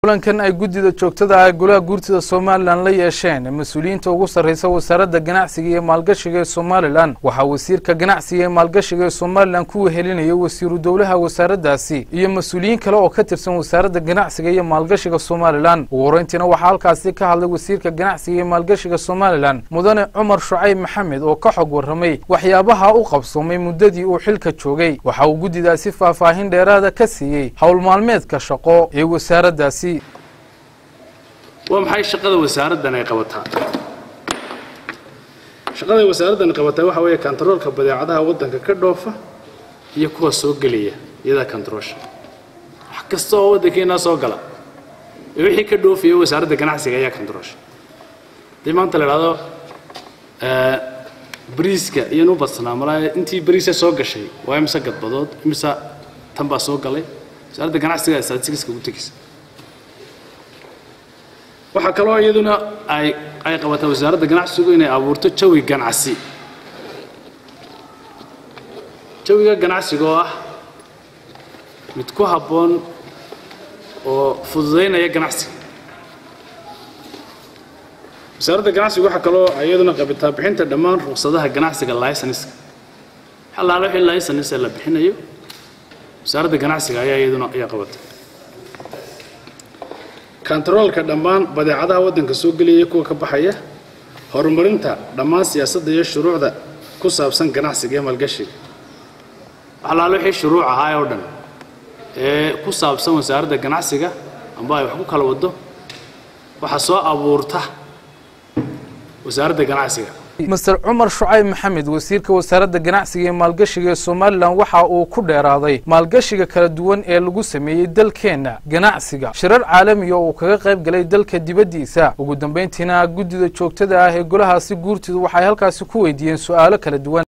kulankan ay guddida joogtada ah golaha guurtida somalilan la yeesheen mas-uuliyiinta ugu sarreysa wasaaradda ganacsiga iyo maalgashiga ee somalilan waxaa wasiirka ganacsiga ee maalgashiga ee somalilan ku wehelinayay wasiiru dowlaha wasaaraddaasi iyo mas-uuliyiin kale oo ka tirsan wasaaradda ganacsiga iyo maalgashiga somalilan ugu horreyntiina waxaa halkaasi ka hadlay wasiirka ganacsiga iyo maalgashiga somalilan mudane cumar shucayb maxamed oo ka xog warramay waxyaabaha u qabsoomay muddadii uu xilka joogay waxa uu guddidaasi faahfaahin dheeraada ka siiyey howl maalmeedka shaqo ee wasaaraddaasi waa maxay shaqada wasaaraddan ay qabataa shaqada wasaaraddan qabataa waxa weeye kantaroolka badeecadaha waddanka ka dhoofa iyo kuwa soo gelaya iyadaa kantaroosha wax kasta oo waddankeennaa soo gala ee wixii ka dhoofaya wasaaradda ganacsiga ayaa kantaroosha haddii maanta la idhahdo bariiska iyanu badsanaa malaa intii bariisa soo gashay waa imise gadbadood imise tan baa soo galay wasaaradda ganacsiga statistics ugu tegaysa waxaa kaloo iyaduna ay ay qabataa wasaaradda ganacsigu inay abuurto jawi ganacsi jawiga ganacsiga oo ah mid ku habboon oo fududaynaya ganacsiga wasaaradda ganacsigu waxaa kaloo iyaduna qabataa bixinta dhammaan ruqsadaha ganacsiga licenska xalaalo wixii license la bixinayo wasaaradda ganacsiga ayaa iyaduna ayaa qabata kantaroolka dhammaan badeecadaha waddanka soo gelaya kuwa ka baxaya horumarinta dhammaan siyaasadda iyo shuruucda ku saabsan ganacsiga iyo maalgashiga waxalaalo wixii shuruuc ahaa oo dhan ee ku saabsan wasaaradda ganacsiga amba ay wax ku kala waddo waxaa soo abuurta wasaaradda ganacsiga master cumar shucayb maxamed wasiirka wasaaradda ganacsiga iyo maalgashiga ee somalilan waxa uu ku dheeraaday maalgashiga kala duwan ee lagu sameeyey dalkeenna ganacsiga shirar caalamiga oo uu kaga qayb galay dalka dibaddiisa ugu dambayntiina guddida joogtada ah ee golahaasi guurtidu waxay halkaasi ku weydiiyeen su'aalo kala duwan